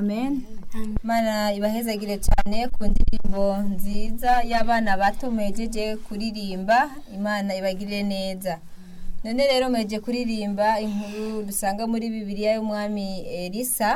amen mana ibahezagire cyane ku ndirimbo nziza y'abana bato mwejeje kuririmba imana ibagirire neza none rero mweje kuririmba inkuru dusanga muri bibiliya y'umwami elisa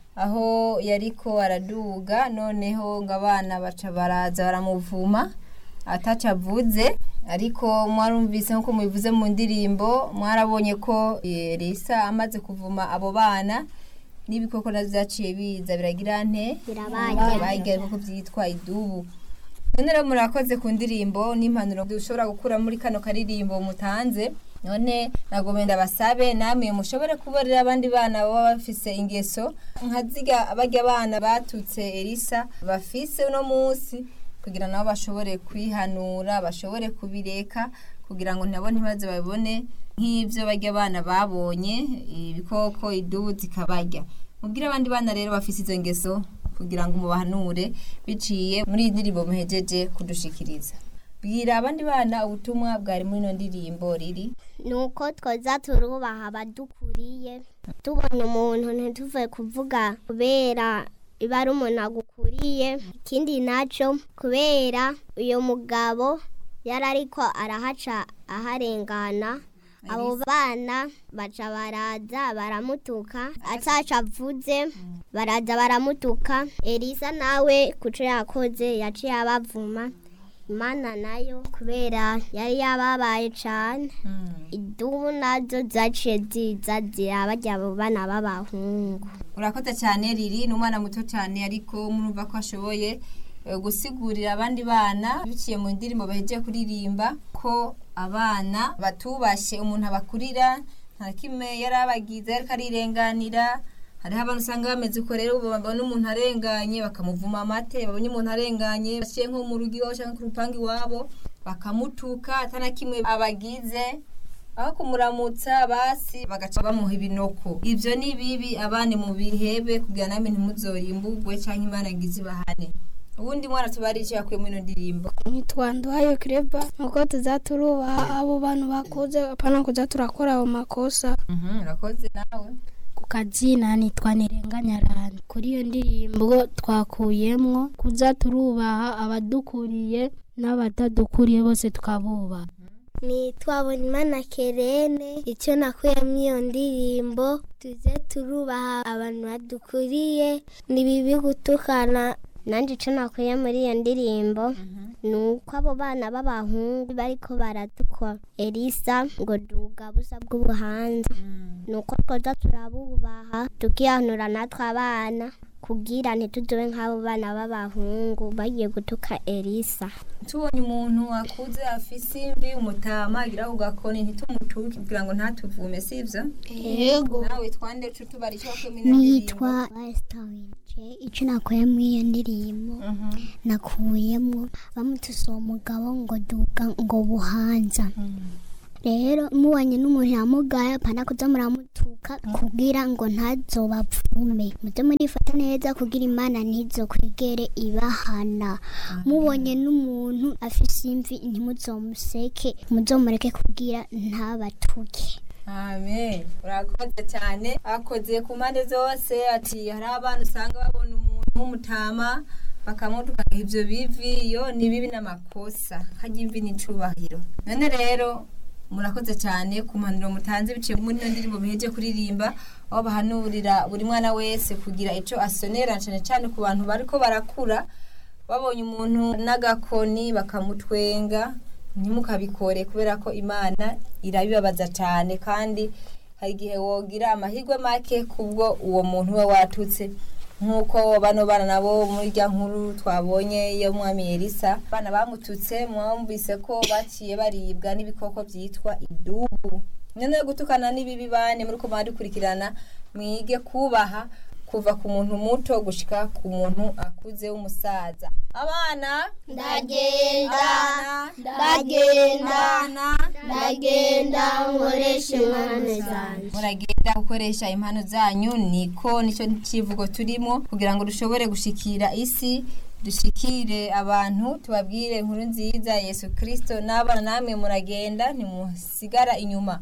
aho yariko araduga noneho ngo abana baca baraza baramuvuma ataca avuze ariko mwarumvise nk'uko mubivuze mu ndirimbo mwarabonye ko elisa amaze kuvuma abo bana n'ibikoko navyo vyaciye biza biragira nte Birabarya. barya ibikoko vyitwa idubu none rero murakoze ku ndirimbo n'impanuro dushobora gukura muri kano karirimbo mutanze none nagomba ndabasabe namwe mushobore kubarira abandi bana baba bafise ingeso nka ziga barya abana batutse elisa bafise uno munsi kugira nabo bashobore kwihanura bashobore kubireka kugira ngo nabo ntibaze babibone nk'ibyo barya abana babonye ibikoko idubu zikabarya mubwire abandi bana rero bafise izo ngeso kugira ngo mubahanure biciye muri iyi ndirimbo muhejeje kudushikiriza bwira abandi bana ubutumwa bwari muri ino ndirimbo riri nuko twoza turubaha abadukuriye tubona umuntu ntituve kuvuga kubera iba ari umuntu agukuriye ikindi nacyo kubera uyu mugabo yari ariko arahaca aharengana abo bana baca baraza baramutuka ataca avuze baraza baramutuka elisa nawe kuco yakoze yaciye abavuma imana nayo kubera yari yababaye cane idubu nazo zaciye ziza zirabarya abo bana b'abahungu urakoze cyane riri ni umwana muto cyane ariko murumva ko ashoboye eh, gusigurira abandi bana biciye mu ndirimbo bahejeje kuririmba ko abana batubashye umuntu abakurira nta kimwe yari abagize ariko arirenganira hariho abantu usanga bameze uko rero babona umuntu arenganye bakamuvuma amate babonye umuntu arenganye baciye nko mu rugo iwabo cyangwa ku rupangu iwabo bakamutuka atana kimwe abagize aho kumuramutsa basi bagaca bamuha ibinoko ivyo ni bibi abana mu bihebe kugira namwe ntimuzorimburwe canke imana ngizi bahane ubundi mwana tubari ico yakuye muri ino ndirimbo ntitwanduhaye kireba nuko tuza turubaha abo bantu bakuze apana kuza turakora ayo makosa Mhm, urakoze nawe ku kazina nitwa ntirenganyarani kuri iyo ndirimbo twakuyemwo kuza turubaha abadukuriye n'abatadukuriye bose tukabubaha nitwa bonimana kerene icyo nakuyemo iyo ndirimbo tuze turubaha abantu badukuriye ni bibi gutukana nanjye icyo nakuye muri iyo ndirimbo ni uko abo bana b'abahungu bariko baratukwa elisa ngo duga busa bw'ubuhanza ni uko twoza turabubaha tukihanura natwe abana kugira ntitudobe nk'abo bana b'abahungu bagiye gutuka elisa tubonye umuntu akuze afise imvi umutama agira ku gakoni ntitumutuke kugira ngo ntatuvume sivyo yego nawe twande co tubari ico wakuye muri ino ndirimbo nitwa wasitawinje icyo nakuye muri iyo ndirimbo Mhm, nakuyemo bamutuse uwo mugabo ngo duga ngo buhanza mhm. rero mubonye n'umuntu yamugaye apana kuza muramutuka kugira ngo ntazobapfume muze murifata neza kugira imana ntizokwigere ibahana mubonye n'umuntu afise imvi ntimuzomuseke muzomureke kugira ntabatuke amen urakoze cyane akoze ku mpande zose ati hari abantu usanga babona umuntu w'umutama bakamutuka ivyo bivi yo ni bibi n'amakosa harya imvi n'icubahiro none rero murakoze cyane ku mpanuro mutanze biciye muri ino ndirimbo muheje kuririmba aho bahanurira buri mwana wese kugira ico asonera cyane cyane ku bantu bariko barakura babonye umuntu n'agakoni bakamutwenga ntimukabikore kubera ko imana irabibabaza cyane kandi hari igihe wogira amahirwe make kubwo uwo muntu uba watutse nk'uko bano bana nabo muri rya nkuru twabonye iyo mwami elisa abana bamututse mwumvise ko baciye baribwa n'ibikoko byitwa idubu nyine yo gutukana n'ibibi bane muri ko dukurikirana mwige kubaha kuva ku muntu muto gushika ku muntu akuze w'umusaza abana ndagenda abana ndagenda abana ndagenda nkoresha impano zanjye muragenda gukoresha impano zanyu niko nicyo kivugo turimo kugira ngo dushobore gushikira isi dushikire abantu tubabwire inkuru nziza yesu kirisito n'abana namwe muragenda ntimusigara inyuma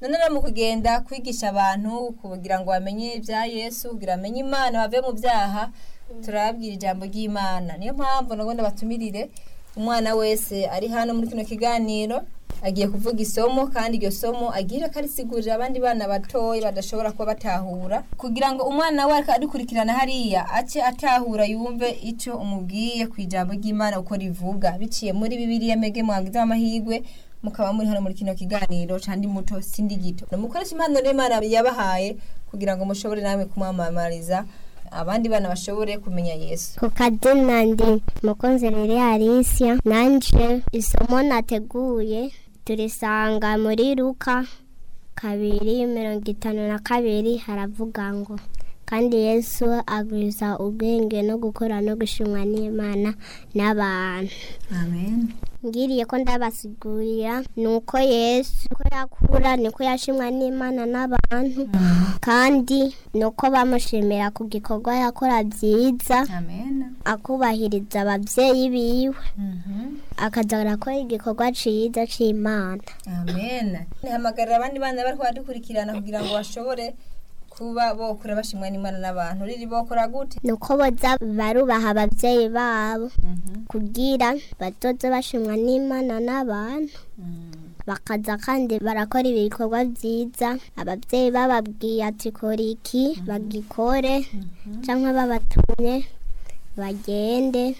none rero mu kugenda kwigisha abantu kugira ngo bamenye ibya yesu kugira bamenye imana bave mu byaha turababwira ijambo ry'imana niyo mpamvu nagomba batumirire umwana wese ari hano muri kino kiganiro agiye kuvuga isomo kandi iryo somo agira akarisigurira abandi bana batoya badashobora kuba batahura kugira ngo umwana we ariko adukurikirana hariya ace atahura yumve icyo umubwiye ku ijambo ry'imana uko rivuga biciye muri bibiliya mege mwagize amahirwe mukaba muri hano muri kino kiganiro candi muto sindi gito mukoresha impano n'imana yabahaye kugira ngo mushobore namwe kumwamamariza abandi bana bashobore kumenya yesu ku kazina ndi mukunzi rero Alicia nanje isomo nateguye turisanga muri luka kabiri mirongo itanu na kabiri haravuga ngo kandi yesu agwiza ubwenge no gukora no gushimwa n'imana n'abantu amen ngiriye ko ndabasigurira ni uko yesu uko yakura niko yashimwa n'imana n'abantu kandi ni uko bamushimira ku gikorwa yakora byiza amen akubahiriza ababyeyi biwe Mhm. akaza arakora igikorwa cyiza cy'imana amen hamagarira abandi bana bari kubadukurikirana kugira ngo bashobore kuba bokura bashimwa n'imana n'abantu riri bokora gute ni uko boza barubaha ababyeyi babo kugira bazoze bashimwa n'imana n'abantu bakaza kandi barakora ibikorwa byiza ababyeyi bababwiye ati kora iki bagikore cyangwa babatumye bagende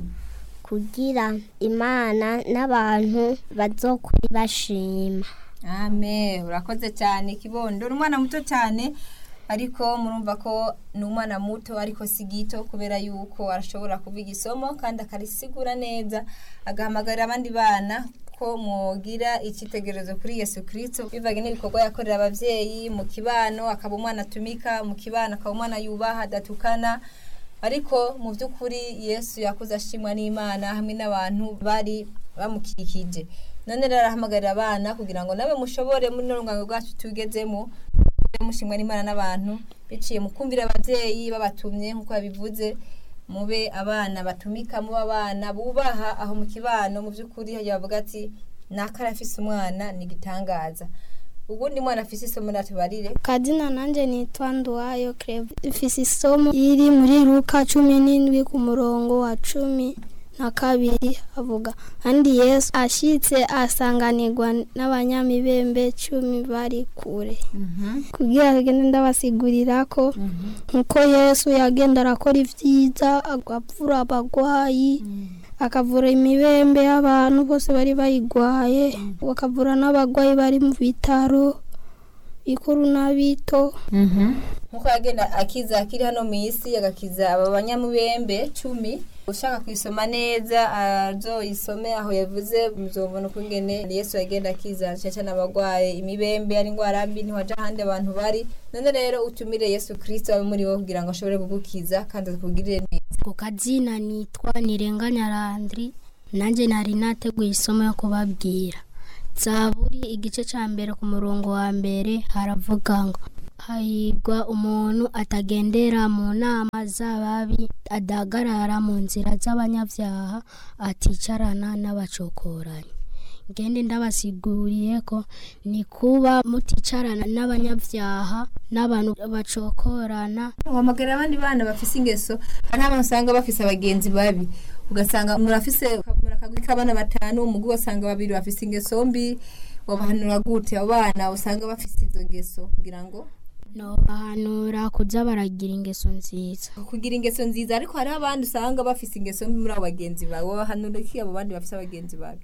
kugira imana n'abantu bazokuri bashima amen urakoze cyane kibondo ni umwana muto cyane ariko murumva ko ni umwana muto ariko si gito kubera yuko arashobora kuvuga isomo kandi akarisigura neza agahamagarira abandi bana ko mwogira icyitegererezo kuri yesu kirisito bivanye n'ibikorwa yakorera ababyeyi mu kibano akaba umwana atumika mu kibano akaba umwana yubaha adatukana ariko mu by'ukuri yesu yakuze ashimwa n'imana hamwe n'abantu bari bamukikije none rero arahamagarira abana kugira ngo nawe mushobore muri no rungano rwacu tugezemo mube mushimwa n'imana n'abantu biciye mu kumvira ababyeyi babatumye nk'uko yabivuze mube abana batumika mube abana bubaha aho mu kibano mu by'ukuri hajya bavuga ati nakara afise umwana ni igitangaza ubundi mwana afise isomo natubarire kazina nanjye nitwa nduwayo kereva ifise isomo iri muri luka cumi n'indwi ku murongo wa cumi na kabiri avuga kandi yesu ashyitse asanganirwa n'abanyamibembe cumi bari kure kugira agende ndabasigurira ko nkuko yesu yagenda arakora ibyiza agavura abagwayi akavura imibembe y'abantu bose bari bayigwaye bakavura n'abagwayi bari mu bitaro bikuru n'abito nkuko yagenda akiza akiri hano mu isi agakiza aba banyamubembe cumi ushaka kuyisoma neza azoyisome aho yavuze muzobona ukungene yesu yagenda akiza cyane cyane abagwaye imibembe ari indwara mbi ntiwaja ahandi abantu bari none rero utumire yesu kirisito abe muri wo kugira ngo ashobore kugukiza kandi akugirire neza ku kazina nitwa nirenganya randiri nanjye nari nateguye isomo yo kubabwira zaburi igice cya mbere ku murongo wa mbere haravuga ngo hahirwa umuntu atagendera mu nama z'ababi adahagarara mu nzira z'abanyabyaha aticarana n'abacokoranyi ngende ndabasiguriye ko ni kuba muticarana n'abanyabyaha n'abantu bacokorana wamagara abandi bana bafise ingeso hari abantu usanga bafise abagenzi babi ugasanga murafise murakagwi k'abana batanu umugwi wasanga babiri bafise ingeso mbi wabahanura gute abo bana usanga bafise izo ngeso kugira ngo nobahanura kuza baragira ingeso nziza kugira ingeso nziza ariko hariho abandi usanga bafise ingeso mbi muri abo bagenzi bawe wabahanura iki abo bandi bafise abagenzi babi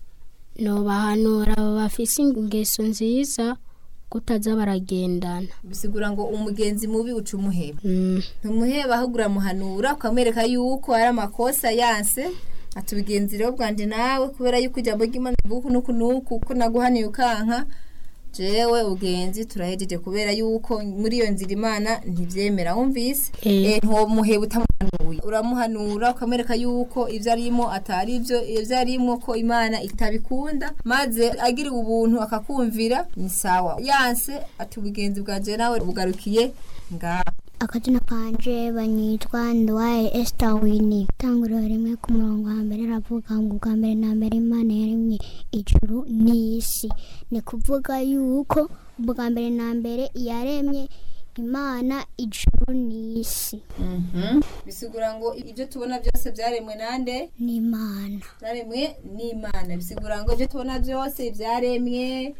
nobahanura abo bafise ingeso nziza kutaza baragendana bisigura ngo umugenzi mubi uca umuheba Mm, ntumuheba ahubwo uramuhanura ukamwereka yuko ari amakosa yanse atubigenzi rero bwanje nawe kubera yuko ijambo ry'imana rivuga uku n'uku n'uku ko naguhaniye ukanka jewe ugenzi turahejeje kubera yuko muri iyo nzira imana ntibyemera wumvise Eh. eh ntomuheba utamuhanuye uramuhanura ukamwereka yuko ibyo arimo atari ibyo ibyo arimo ko imana itabikunda maze agiriwe ubuntu akakumvira ni sawa yanse ati ubugenzi bwanje nawe bugarukiye ngaha akazina kanje banyitwa ndwaye esita wini itanguriro rimwe ku murongo wa mbere aravuga ngo ubwa mbere na mbere imana yaremye ijuru n'isi ni kuvuga yuko bwa mbere na mbere yaremye imana ijuru n'isi bisigura ngo ibyo tubona byose byaremwe nande n'imana byaremwe n'imana bisigura ngo ibyo tubona byose byaremwe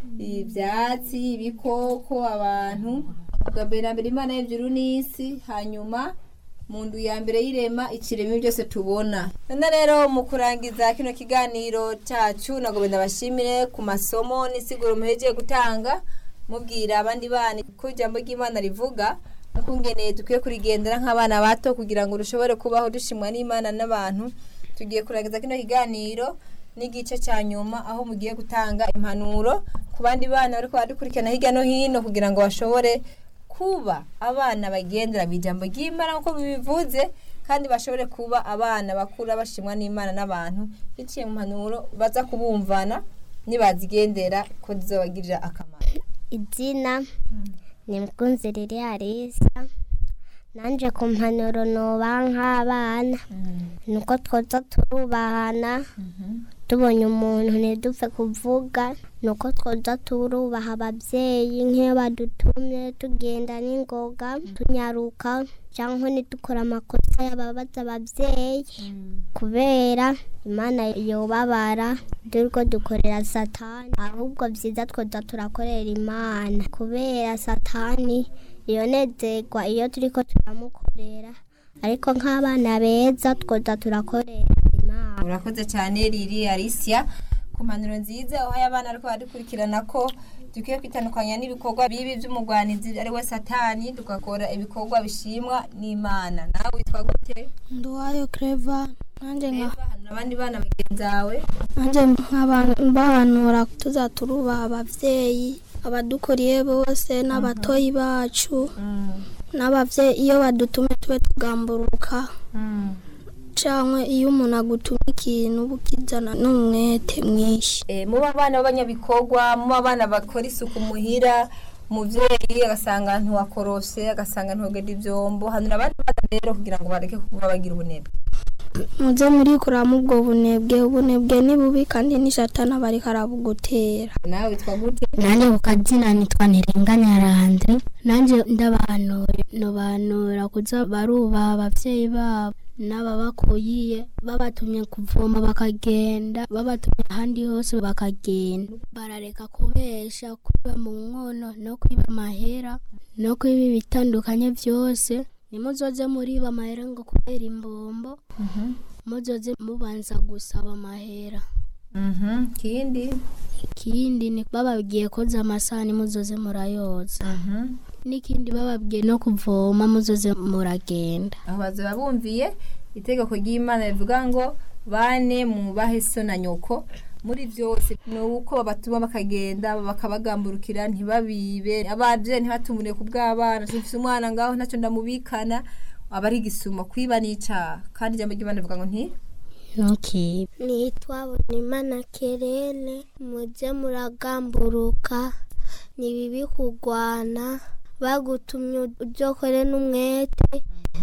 ibyatsi ibikoko abantu bwa mbere na mbere imana y'ijuru n'isi hanyuma mu ndu ya mbere y'irema ikiremwa byose tubona none rero mu kurangiza kino kiganiro cyacu nagomba ndabashimire ku masomo n'isiguro muhegeye gutanga mubwira abandi bana ko ijambo ry'imana rivuga nukungeneye dukwiye kurigendera nk'abana bato kugira ngo dushobore kubaho dushimwa n'imana n'abantu tugiye kurangiza kino kiganiro n'igice cya nyuma aho mugiye gutanga impanuro ku bandi bana bari baradukurikirana hirya no hino kugira ngo bashobore kuba abana bagendera mu ijambo ry'imana nk'uko bibivuze kandi bashobore kuba abana bakura bashimwa n'imana n'abantu biciye mu mpanuro baza kubumvana nibazigendera ko zizabagirira akamaro izina ni mkunzi riri harisa nanjye ku mpanuro nuba nk'abana nuko twoza turubahana tubonye umuntu ntidupfe kuvuga nuko twoza turubaha ababyeyi nk'iyo badutumye tugenda n'ingoga tunyaruka cyangwa ntidukore amakosa y'ababaza ababyeyi kubera imana yubabara turiko dukorera satani ahubwo byiza twoza turakorera imana kubera satani yonezerwa iyo turiko turamukorera ariko nk'abana beza twoza turakorera imana urakoze cyane riri arisia ku mpanuro nziza uhaye abana ariko baradukurikirana ko dukwiye kwitandukanya n'ibikorwa bibi by'umugwanizi ari we satani tugakora ibikorwa bishimwa n'imana nawe witwa gute nduwayo kereva nanjye nka Eva, hanura abandi bana bagenzi bawe nanjye nk'abanura tuza turubaha ababyeyi abadukuriye bose n'abatoyi bacu n'ababyeyi iyo badutumye tube tugamburuka cyangwa iyo umuntu agutumye ikintu uba ukizana n'umwete mwinshi Eh, muba abana b'abanyabikorwa muba abana bakora isuku muhira umubyeyi agasanga ntiwakorose agasanga ntugenda ibyombo hanura abandi bana rero kugira ngo bareke kuba bagira ubunebwe muze murikuramo ubwo bunebwe ubunebwe ni bubi kandi n'ishatana bari karabugutera nawe witwa gute nanjye ku kazina nitwa ntirenganya randre nanjye ndabahanuye nobanura kuza barubaha ababyeyi babo n'ababakuyiye babatumye kuvoma bakagenda babatumye ahandi hose bakagenda barareka kubesha kwiba mu nkono no kwiba amahera no kwiba ibitandukanye byose nimuzoze muriba amahera ngo kubera imbombo muzoze mubanza gusaba amahera Mhm, kindi ikindi ni bababwiye koza amasahani muzoze murayoza Mhm. n'ikindi bababwiye no kuvoma muzoze muragenda aho bazaba bumviye itegeko ry'imana rivuga ngo bane mwubahe so na nyoko muri byose ni uko babatuma bakagenda bakabagamburukira ntibabibe ababyeyi ntibatumure ku bw'abana tufise umwana ngaho ntacyo ndamubikana aba ari igisuma kwiba n'icaha kandi ijambo ry'imana rivuga ngo nti ntukibe nitwa bonimana kerene mujye muragamburuka ni bibi kurwana bagutumye ubyokore n'umwete